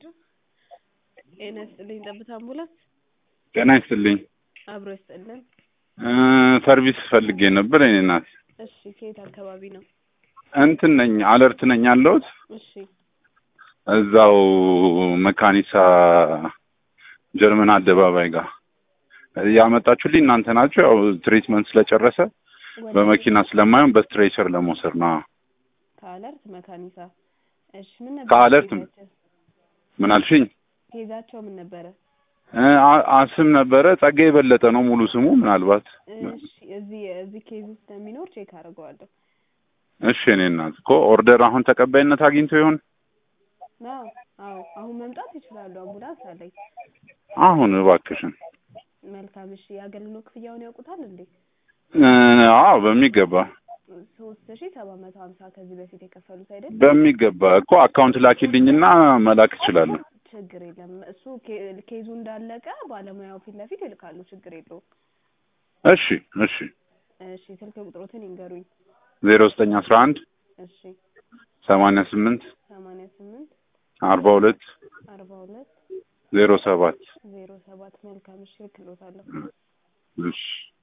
ጤና ይስጥልኝ ጠብታ አምቡላንስ ጤና ይስጥልኝ አብሮ ይስጥልን እ ሰርቪስ ፈልጌ ነበር የኔ እናት እሺ ከየት አካባቢ ነው እንትን ነኝ አለርት ነኝ ያለሁት እሺ እዛው መካኒሳ ጀርመን አደባባይ ጋር ያመጣችሁልኝ እናንተ ናችሁ ያው ትሪትመንት ስለጨረሰ ወደ በመኪና ስለማይሆን በስትሬቸር ለመውሰድ ነው ከአለርት መካኒሳ እሺ ምን ነበር ከአለርት ኬዛቸው? ምን አልሽኝ ኬዛቸው ምን ነበረ እ አ- አ- ስም ነበረ ጸጋ የበለጠ ነው ሙሉ ስሙ ምናልባት እሺ እዚህ እዚህ ኬዝ ውስጥ እንደሚኖር ቼክ አድርገዋለሁ እሺ እኔ እናት እኮ ኦርደር አሁን ተቀባይነት አግኝቶ ይሆን አዎ አዎ አሁን መምጣት ይችላሉ አምቡላንስ አለኝ አሁን እባክሽን መልካም እሺ የአገልግሎት ክፍያውን ያውቁታል እንዴ እ አዎ በሚገባ ሶስት ሺ ሰባት መቶ ሀምሳ ከዚህ በፊት የከፈሉት አይደል በሚገባ እኮ አካውንት ላኪልኝና መላክ እችላለሁ ችግር የለም እሱ ኬ- ኬዙ እንዳለቀ ባለሙያው ፊት ለፊት ይልካሉ ችግር የለውም እሺ እሺ እሺ ስልክ ቁጥሮትን ይንገሩኝ ዜሮ ዘጠኝ አስራ አንድ እሺ ሰማንያ ስምንት ሰማንያ ስምንት አርባ ሁለት አርባ ሁለት ዜሮ ሰባት ዜሮ ሰባት መልካም እሺ እልክልዎታለሁ እሺ